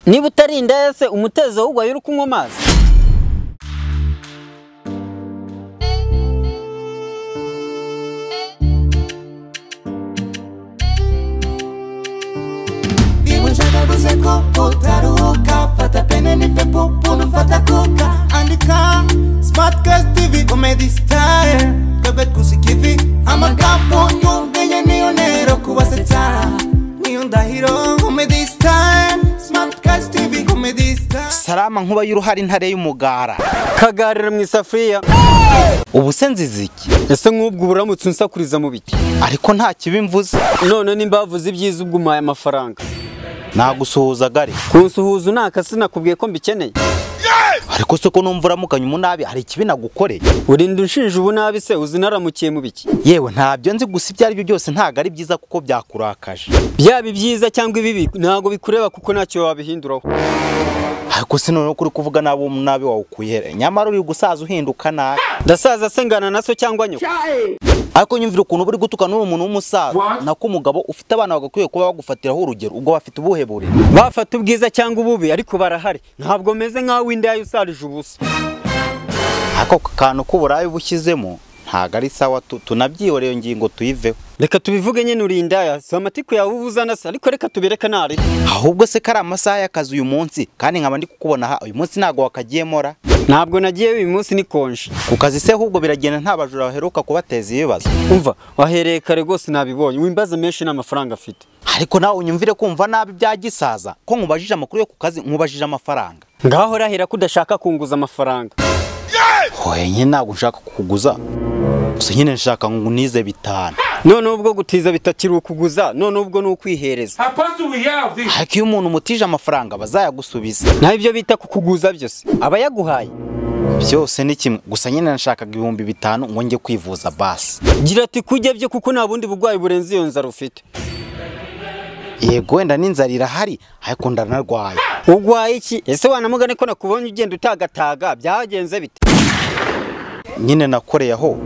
niba utari indaya se umutezi ahubwo wari uri kunywa amazi Ibu nshaka guze ko utaruhuka fata pene nipe pupu nufata kuka andika Smart Girls TV Comedy Style twebwe twusikivi amagambo y'ubwenge niyo ntero kubasetsa niyo ndahiro Comedy Style Smart Girls TV Comedy Style salama nkuba y'uruhare intare y'umugara kagarira mu isafuriya ubu se nziza iki ese nk'ubwo uba uramutse unsakuriza mu biti ariko nta kibi mvuze none nimba bavuze ibyiza ubwo umpaye amafaranga nagusuhuza gare kunsuhuza unakase nakubwiye ko mbikeneye ariko se ko numva uramukanye umunabi hari ikibi nagukoreye urinda unshinja ubunabi se uzi naramukiye mu biki yewe ntabyo nzi gusa ibyo ari byo byose ntabwo ari byiza kuko byakurakaje byaba ibyiza cyangwa ibibi ntabwo bikureba kuko ntacyo wabihinduraho ariko se noneho kuri kuvuga nabi uwo munabi wawukuye he? nyamara uri gusaza uhinduka nabi ndasaza se ngana na so cyangwa nyoko ariko nyumvira ukuntu uba uri gutukana n'uwo muntu w'umusaza nako umugabo ufite abana bagakwiye kuba bagufatiraho urugero ubwo bafite ubuhe burere bafata ubwiza cyangwa ububi ariko barahari ntabwo meze nk'aho indaya usarije ubusa ako kantu k'uburayi bushyizemo ntabwo ari sawa tu- tunabyihoreye ngingo tuyiveho reka tubivuge nyine uri indaya si amatiku yawe uba uzana se ariko reka tubireke ntari ahubwo se ko ari amasaha y'akazi uyu munsi kandi nkaba ndi kukubona aha uyu munsi ntabwo wakagiyemo ra ntabwo nagiye uyu munsi nikonje ku kazi se ahubwo biragenda nta bajura baheruka kubateza ibibazo umva wahereye kare rwose nabibonye wimbaza menshi n'amafaranga afite ariko nawe unyumvire kumva nabi bya gisaza ko nkubajije amakuru yo ku kazi nkubajije amafaranga ngaho urahira ko udashaka kunguza amafaranga hoye nyine ntabwo nshaka kukuguza gusa nyine nshaka ngo nize bitanu none ubwo gutiza bitakiri ukuguza none ubwo ni ukwihereza Apostle we have this. ariko iyo umuntu umutije amafaranga bazayagusubiza naho ibyo bita kukuguza byose aba yaguhaye byose ni kimwe gusa nyine nashakaga ibihumbi bitanu ngo njye kwivuza basi gira ati kujya byo kuko nta bundi burwayi burenze iyo nzara ufite yego wenda n'inzara irahari ariko ndanarwaye urwaye iki ese wanamugane ko nakubonye ugenda utagataga byagenze bite nyine nakoreye aho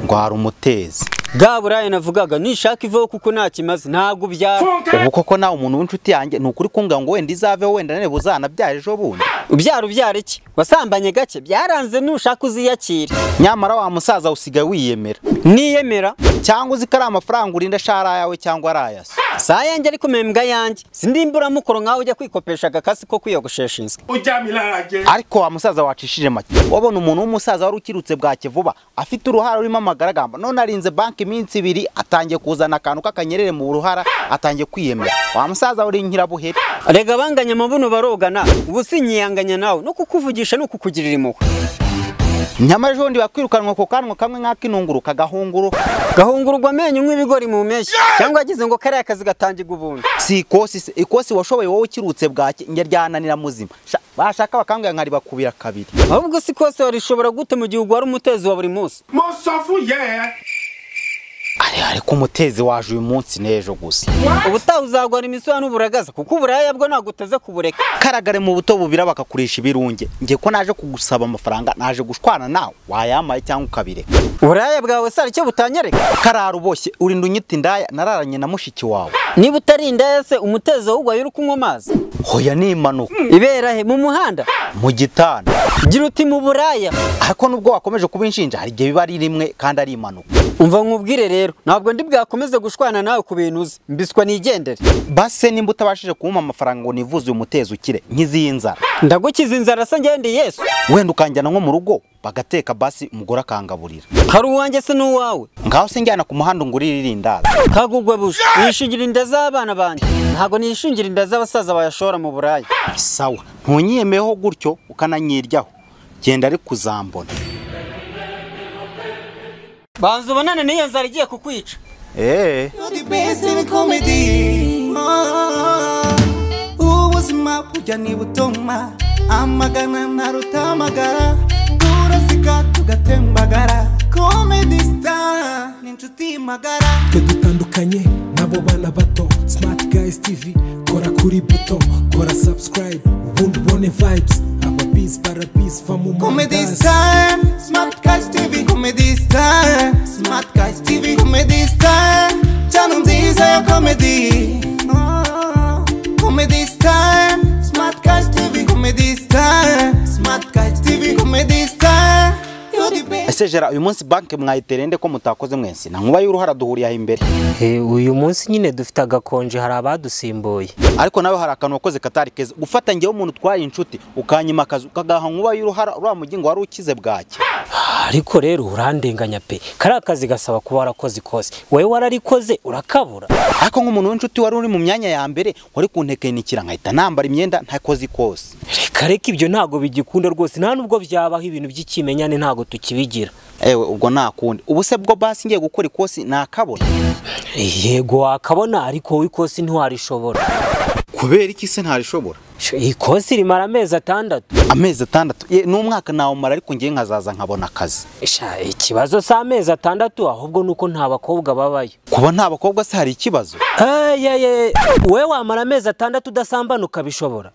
ndwara umutezi bwa burayi navugaga nishaka ivaho kuko nta kimaze ntabwo byaba ubu koko nawe umuntu w'inshuti yanjye ni ukuri kumbwira ngo wenda izaveho wenda nane buzanabyara ejo bundi ubyara ubyara iki wasambanye gake byaranze nushaka uziyakire nyamara wa musaza usigaye wiyemera niyemera cyangwa uzi ko ari amafaranga urinda ashara yawe cyangwa ari ayasa saa yanjye ariko membwa yanjye sindimburamukoro nkaho ujya kwikopesha agakasi ko kwiyogoshesha inzu Ujamilage. ariko wa musaza wacishije make wabona umuntu w'umusaza wari ukirutse bwake vuba afite uruhara rurimo amagaragamba none arinze banki iminsi ibiri atangiye kuzana akantu k'akanyerere mu ruhara atangiye kwiyemera wa musaza uri nkirabuheri rega abanganya amabuno barogana ubu sinyiyanganya nawe no kukuvugisha ni ukukugirira impuhwe nyamara ejo bundi bakwirukanwa ku kanwa kamwe nk'ak'inunguru kagahunguru gahungurwa amenyo nk'ibigori mu mpeshyi cyangwa yagize ngo kariya kazi gatangirwa ubundi si ikosi se ikosi washoboye wowe ukirutse bwake njye ryananira muzima Sha- bashaka bakambwira nkari bakubira kabiri ahubwo si kose warishobora gute mu gihe ugwara umutezi wa buri munsi Mosofu yeah. ari ariko umutezi waje uyu munsi n'ejo gusa ubutaha uzagwara imisura n'uburagaza kuko uburaya bwo naguteze kubureka karagare mu buto bubira bakakurisha ibirunge njye ko naje kugusaba amafaranga naje gushwana nawe wayamaye cyangwa ukabireka uburaya bwawe se hari icyo butanyereka karara uboshye urinda unyita indaya nararanye na mushiki wawe niba utari indaya se umutezi ahubwo wari uri kunywa amazi hoya ni impanuka ibera he mu muhanda mu gitanda gira uti mu buraya ariko nubwo wakomeje kuba inshinja hari igihe biba ari rimwe kandi ari impanuka umva nkubwire rero ntabwo ndi bwakomeze gushwana nawe ku bintu uzi mbiswa nigendere base nimba utabashije kumpa amafaranga ngo nivuze uyu mutezi ukire nk'iziyi nzara ndagukiza inzara se ngende yesu wenda ukanjyana nko mu rugo bagateka basi umugore akangaburira hari uwanjye se n'uwawe ngaho se njyana ku muhanda ungurire irindazi kagugwa buja nishingira inda z'abana banjye ntabwo nishingira inda z'abasaza bayashora mu buraya sawa ntunyiyemeyeho gutyo ukananyiryaho genda ari kuzambona banza ubonane n'iyo nzara igiye kukwica eee You're the best in comedy Ah, ubuzima burya ni butoma amagana ntarutamagara turasiga tugatembagara comedy star ni inshuti magara twe dutandukanye n'abo bana bato smart guys tv kora kuri buto kora subscribe ubundi ubone vibes ababisi barabisi va mu comedy mandasi. star smart cash tv comedy star smart cash tv comedy star channel nziza ya comedy Ah, comedy star smart ese jera uyu munsi banki mwayitereye nde ko mutakoze mwese na nkuba y'uruhara duhuriye aho imbere Eh, uyu munsi nyine dufite agakonje hari abadusimbuye ariko nawe hari akantu wakoze katari keza gufata ngewe umuntu utwaye inshuti ukanyimakaza ukagaha nkuba y'uruhara uriya mugingo wari ukize bwacye ariko rero urandenganya pe kariya kazi gasaba kuba warakoze ikose wowe wararikoze urakabura ariko nk'umuntu w'inshuti wari uri mu myanya ya mbere wari kuntekenikira nkahita nambara imyenda ntakoze ikose reka reka ibyo ntabwo bigikunda rwose nta nubwo byabaho ibintu by'ikimenyane ntabwo tukibigira ewe ubwo ntakundi ubu se bwo basi ngiye gukora ikosi nakabona yego wakabona ariko wowe ikosi ntiwarishobora kubera iki se ntarishobora Sho, ikosi rimara amezi atandatu amezi atandatu ye n'umwaka nawumara ariko ngiye nkazaza nkabona akazi Sha, ikibazo si amezi atandatu ahubwo ni uko nta bakobwa babayo kuba nta bakobwa se hari ikibazo Hey, hey, hey. wowe wamara amezi atandatu udasambanuka bishobora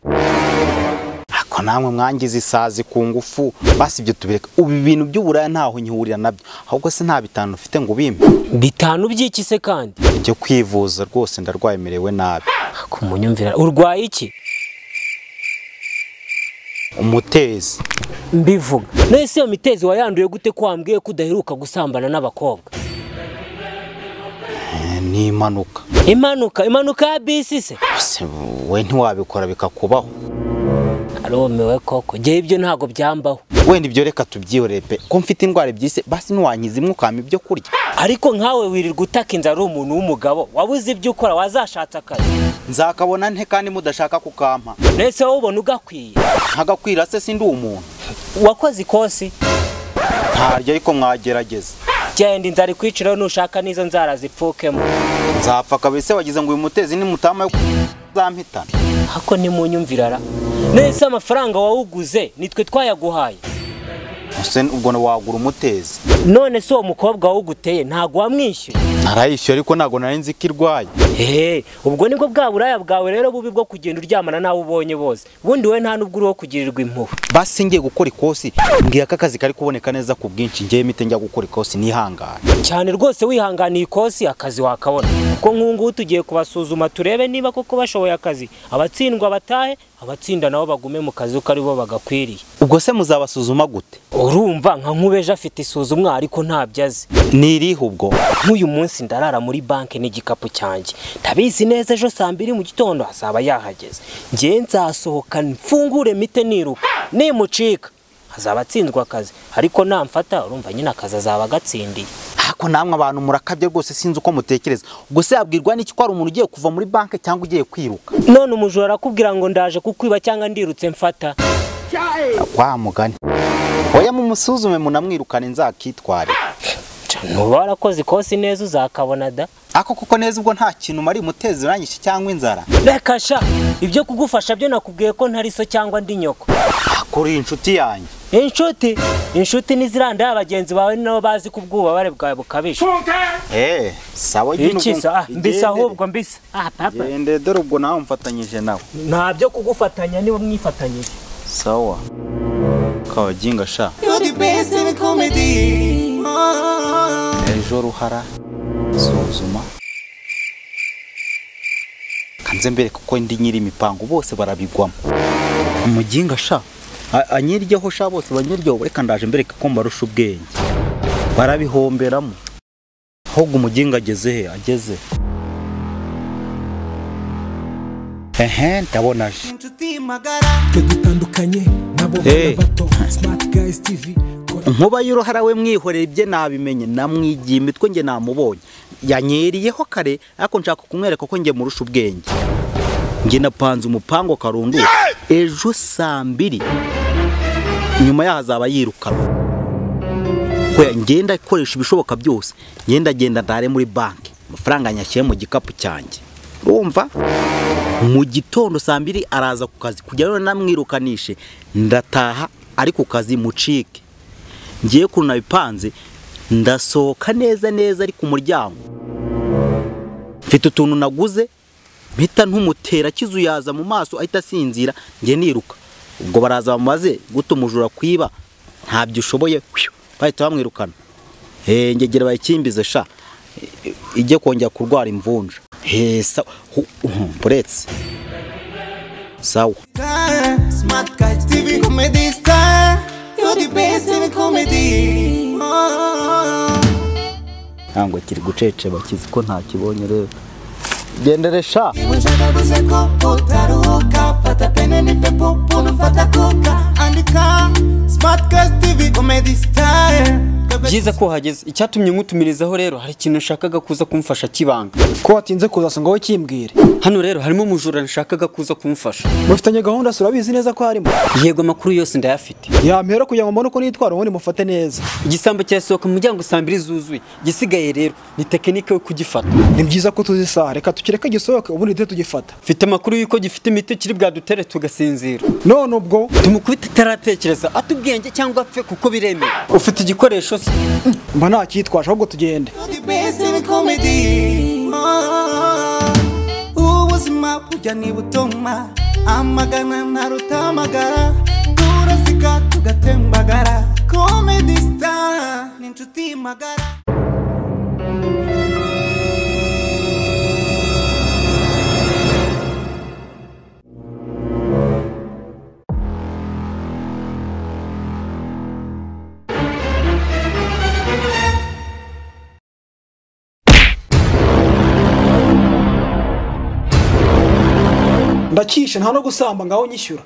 ariko namwe mwangiza isazi ku ngufu basi ibyo tubireka ubu ibintu by'uburaya ntaho nyihurira nabyo ahubwo se nta bitanu ufite ngo ubimpe bitanu by'iki se kandi njye kwivuza rwose ndarwaye merewe nabi kumunyumvira urwaye iki umutezi mbivuga nahise iyo mitezi wayanduye gute ko wambwiye ko udaheruka gusambana n'abakobwa Eh, ni impanuka impanuka impanuka ya bisi se Se, we ntiwabikora bikakubaho arumiwe koko ngewe ibyo ntabwo byambaho wenda ibyo reka tubyihorere pe ko mfite indwara ebyise basi ntiwankiza imwe ukampa ibyo kurya ariko nkawe wirirwa utaka inzara ari umuntu w'umugabo wabuze ibyo ukora wazashatse akazi nzakabona nte kandi mudashaka kukampa nese wowe ubona ugakwiye nkagakwira se sindi umuntu wakoze ikosi ntaryo ariko mwagerageza genda inzara ikwiciraho nushaka n'izo nzara zipfukemo nzapfa kabisa wagize ngo uyu mutezi ni mutama yo kuzampitana hako nimunyumvirara nese amafaranga wawuguze nitwe twayaguhaye ese ubwo wagura umutezi none se uwo mukobwa wawuguteye ntabwo wamwishyuye narayishyuye ariko ntabwo nari nzi ko irwaye Hey, ubwo nibwo bwa buraya bwawe rero bubi bwo kugenda uryamana n'abo ubonye bose ubundi we nta n'ubwo uriho kugirirwa impuhwe basi ngiye gukora ikosi mbwira ko akazi kari kuboneka neza ku bwinshi ngewe mite njya gukora ikosi nihangane cyane rwose wihanganiye ikosi akazi wakabona kuko nk'ubu ngubu tugiye kubasuzuma turebe niba koko bashoboye akazi abatsindwa batahe abatsinda nabo bagume mu kazi uko aribo bagakwiriye ubwo se muzabasuzuma gute urumva nka nkubeje afite isuzumwa ariko ntabyo azi nirihe ubwo nk'uyu munsi ndarara muri banki n'igikapu cyanjye ndabizi neza ejo saa mbiri mu gitondo hazaba yahageze ngewe nzasohoka mfungure mite niruka nimucika hazaba atsinzwe akazi ariko namfata urumva nyine akazi azaba agatsindiye ariko namwe abantu murakabye rwose sinzi uko mutekereza ubwo se yabwirwa n'iki ko ari umuntu ugiye kuva muri banki cyangwa ugiye kwiruka none umujura arakubwira ngo ndaje kukwiba cyangwa ndirutse mfata wa mugani oya mumusuzume munamwirukane nzakitware ntuba warakoze ikosi neza uzakabona da ako kuko neza ubwo nta kintu umariye umutezi uranyishe cyangwa inzara reka sha ibyo kugufasha byo nakubwiye ko ntari so cyangwa ndi nyoko kuri inshuti yanjye inshuti inshuti niziranda abagenzi bawe ni nabo bazi ko ubwubabare bwawe bukabije Funke! eh sawa iki se ah, mbisa ahubwo mbisa ah papa gende dore ubwo nawe mfatanyije nawe nta byo kugufatanya niba mwifatanyije sawa kabaginga sha You're the best in comedy. Ah. ejo ruhara suzuma kanze mbere kuko ndi nyiri imipango bose barabigwamo umuginga sha a- anyiryeho sha bose banyiryeho reka ndaje mbere kuko mbarusha ubwenge barabihomberamo ahubwo umuginga ageze he ageze ehe ndabona je Inshuti magara. twedutandukanye nabo Hey. bana bato smart guys tv kora nkuba y'uruhara we mwihorera ibye nabimenye namwigiye imitwe nge namubonye yanyeriyeho kare ariko nshaka kumwereka ko nge murusha ubwenge nge napanze umupango karunduka ejo saa mbiri nyuma yaho azaba yirukanwa Oya, nge ndakoresha ibishoboka byose nge ndagenda ndare muri banki amafaranga nyashyiye mu gikapu cyanjye urumva mu gitondo saa mbiri araza ku kazi kugira ngo namwirukanishe ndataha ari ku kazi mucike ngiye ukuntu nabipanze ndasohoka neza neza ari ku muryango mfite utuntu naguze mpita ntumutera kizu yaza mu maso ahita asinzira njye niruka ubwo baraza bamubaze guta umujura kwiba ntabyo ushoboye pfiu, bahita bamwirukana Eh, ngegera bayikimbize sha Eh, ijye kongera kurwara imvunja Eh, sa- hu- uhu, buretse sawa Star. Smart guys TV comedy star. You're the best in comedy. Ah. ntabwo kiri guceceba kizi ko ntakibonye rero genderesha Iwe nshaka gusekoka utaruhuka fata pene nipe pupu nufata koka andika Smart Girls TV Comedy Style byiza ko uhageze icyatumye nkutumirizaho rero hari ikintu nshakaga kuza kumfasha kibanga ko watinze kuza ngo wowe kimbwire hano rero harimo umujura nshakaga kuza kumfasha mufitanye gahunda si urabizi neza ko harimo yego amakuru yose ndayafite yampera kugira ngo mbone uko nitwara ubundi mufate neza igisambo cyasohoka mu muryango saa mbiri zuzuye igisigaye rero ni tekinike yo kugifata ni byiza ko tuzi isaha reka tukireke gisohoke ubundi duhite tugifata mfite amakuru y'uko gifite imiti kiri bwadutere tugasinzira none ubwo tumukubita itaratekereza ata ubwenge cyangwa apfe kuko biremewe ufite igikoresho se mba ntacyitwaje ahubwo tugende The best in comedy Ah, Ubuzima burya ntibutuma Amagana ntaruta amagara Turazika tugatembagara Comedy Star ni inshuti magara ndakishe nta no gusamba ngaho nyishyura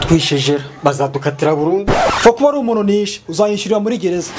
twishejera bazadukatira burundu upfa kuba ari umuntu nishe uzanyishyurira muri gereza